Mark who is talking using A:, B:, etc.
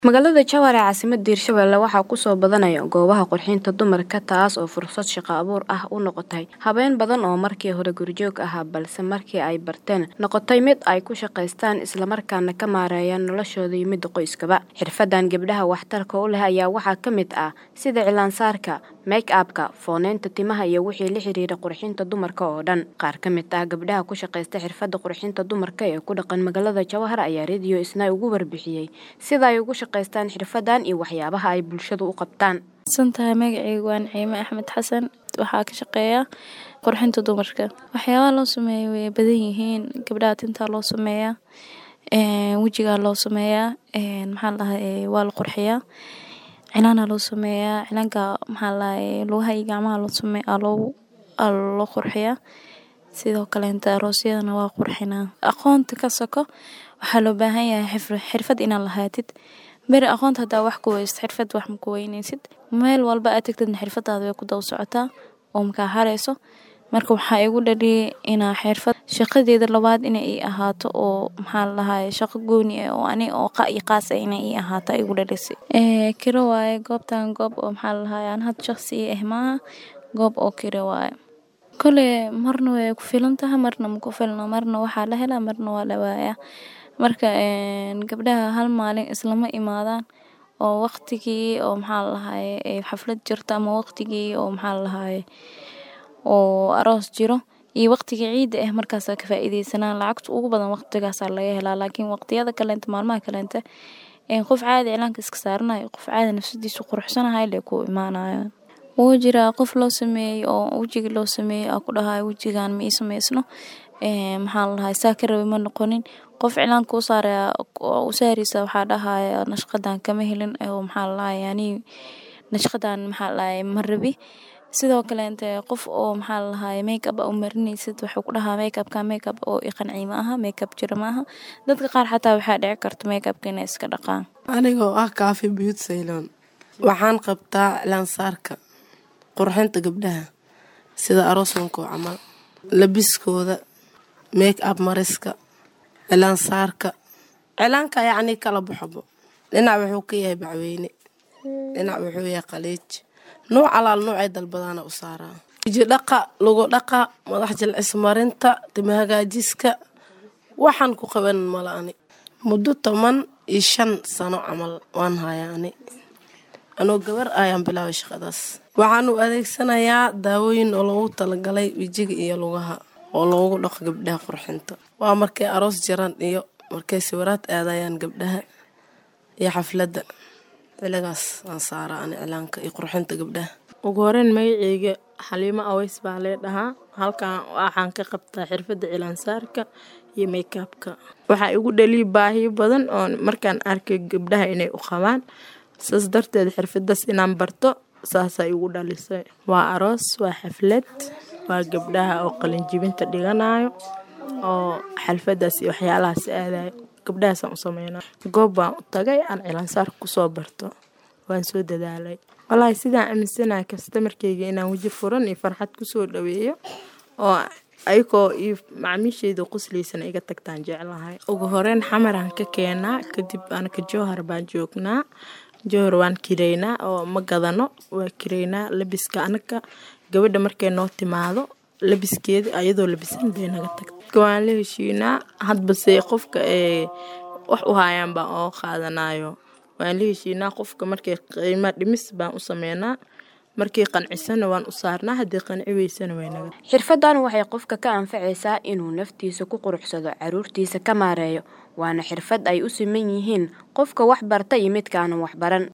A: Magaalada Jowhar ee caasimadda Hirshabelle waxaa ku soo badanaya goobaha qurxinta dumarka taas oo fursad shaqo abuur ah u noqotay haween badan oo markii hore gurjoog ahaa balse markii ay barteen noqotay mid ay ku shaqaystaan isla markaana ka maareeyaan noloshooda iyo midda qoyskaba. Xirfadan gabdhaha waxtarka u leh ayaa waxaa ka mid ah sida cilaan saarka, make up-ka, fooneynta timaha iyo wixii la xiriira qurxinta dumarka oo dhan. Qaar ka mid ah gabdhaha ku shaqaysta xirfadda qurxinta dumarka ee ku dhaqan magaalada Jowhar ayaa Radio Isnaa uga warbixiyay sida ay ugu shaqaystaan xirfadan iyo waxyaabaha ay bulshada u qabtaan.
B: santahay magacaygu waa Naciime Axmed Xasan waxaa ka shaqeeyaa qurxinta dumarka waxyaabaha loo sameeyo way badan yihiin gabdhaha tintaa loo sameeyaa wejigaa loo sameeyaa maxaa ladhahay waa la qurxiyaa cilaana loo sameeyaa cilaanka maxaa ladhahay lugaha iyo gacmaha loo sameeyaa loogu loo qurxiyaa sidoo kaleenta aroosyadana waa qurxinaa aqoonta ka soko waxaa loo baahan yahay xirfad inaad lahaatid beri aqoonta hadaa wax ku weysid xirfad wax ma ku weyneysid meel walba aad tagtidna xirfadaada way ku daba socotaa oo makaa hareyso marka waxaa igu dhaliyay inaa xirfad shaqadeeda labaad inay ii ahaato oo maxaa ladhahay shaqo gooni ah oo ani oo qa iyo qaas ah inay ii ahaato igu dhalisay kiro waaye goobtan goob oo maxaa ladhahay aan had shaqsi ii ah maaha goob oo kiro waaye kole marna way ku filan tahay marna ma ku filno marna waxaa la helaa marna waa la waayaa marka gabdhaha hal maalin islama imaadaan oo waqtigii oo maxaa ladhahay xaflad jirto ama waqtigii oo maxaa ladhahay oo aroos jiro iyo waqtiga ciida ah markaasaa ka faa'iideysanaa lacagta ugu badan waqtigaasaa laga helaa laakiin waqtiyada kaleenta maalmaha kaleenta qof caadi cilaanka iska saaranayo qof caadi nafsadiisa quruxsanahay lee ku imaanayaan wuu jiraa qof loo sameeyey oo wejiga loo sameeyey aa ku dhahay wejigan ma ii sameysno maxaa ladhahay saa ka rabi ma noqonin qof cilaanka u saaraya u saaraysa waxaa dhahaya nashqadan kama helin oo maxaa ladhahay yani nashqadan maxaa ladhahay ma rabi sidoo kaleente qof oo maxaa ladhahay make up u marinaysid wuxuu ku dhahaa make upka make up oo i qanciy ma aha make up jira ma aha dadka qaar xataa waxaa dhici karta make upka inay iska dhaqaan
C: anigoo ah kaafi biyut sayloon waxaan qabtaa cilaan saarka qurxinta gabdhaha sida aroosankoo camal labiskooda make up mariska cilaan saarka cilaanka yacnii kala baxobo dhinac wuxuu ka yahay bacweyne dhinac wuxuu yahay qaliij nuuc alaal nuucay dalbadaana u saaraa wiji dhaqa lugu dhaqa madax jilcis marinta tima hagaajiska waxaan ku qaban mala ani muddo toban iyo shan sano camal waan hayaa ani anoo gabar ayaan bilaabay shaqadaas waxaan u adeegsanayaa daawooyin oo loogu talagalay wejiga iyo lugaha oo loogu dhaqo gabdhaha qurxinta waa markay aroos jiraan iyo markay sawiraad aadayaan gabdhaha iyo xafladda xiligaas aan saaraa ani cilaanka iyo qurxinta gabdhaha
D: ugu horeyn magaceyga xaliimo aweys baa lee dhahaa halkan waxaan ka qabtaa xirfadda cilaansaarka iyo makeabka waxaa igu dhaliya baahiyo badan oo markaan arkay gabdhaha inay u qabaan saas darteed xirfadaas inaan barto saasaa igu dhalisay waa aroos waa xaflad waa gabdhaha oo qalinjibinta dhiganayo oo xalfadaas iyo waxyaalahaas aadayo gabdhahaasaan u sameynaa goob baan u tagay aan cilaansaarka kusoo barto waan soo dadaalay walaahi sidaan aaminsanahay kastamarkeyga inaan weji furan iyo farxad kusoo dhaweeyo oo ayagoo iyo macmiisheyda qusliysana iga tagtaan jeclahay ugu horeyn xamaraan ka keenaa kadib anaka jowhar baan joognaa jowhar waan kireynaa oo ma gadano waa kireynaa labiska anaga gabadha markay noo timaado labiskeeda ayadoo labisan bay naga tagta waan la heshiinaa hadbase qofka ee wax u haayaan baan oo qaadanayo waan la heshiinaa qofka markay qiima dhimis baan u sameynaa markii qancisana waan u saarnaa haddii qanci weysana way naga
A: xirfadan waxay qofka ka anfacaysaa inuu naftiisa ku quruxsado caruurtiisa ka maareeyo waana xirfad ay u siman yihiin qofka wax barta iyo midkaanan wax baran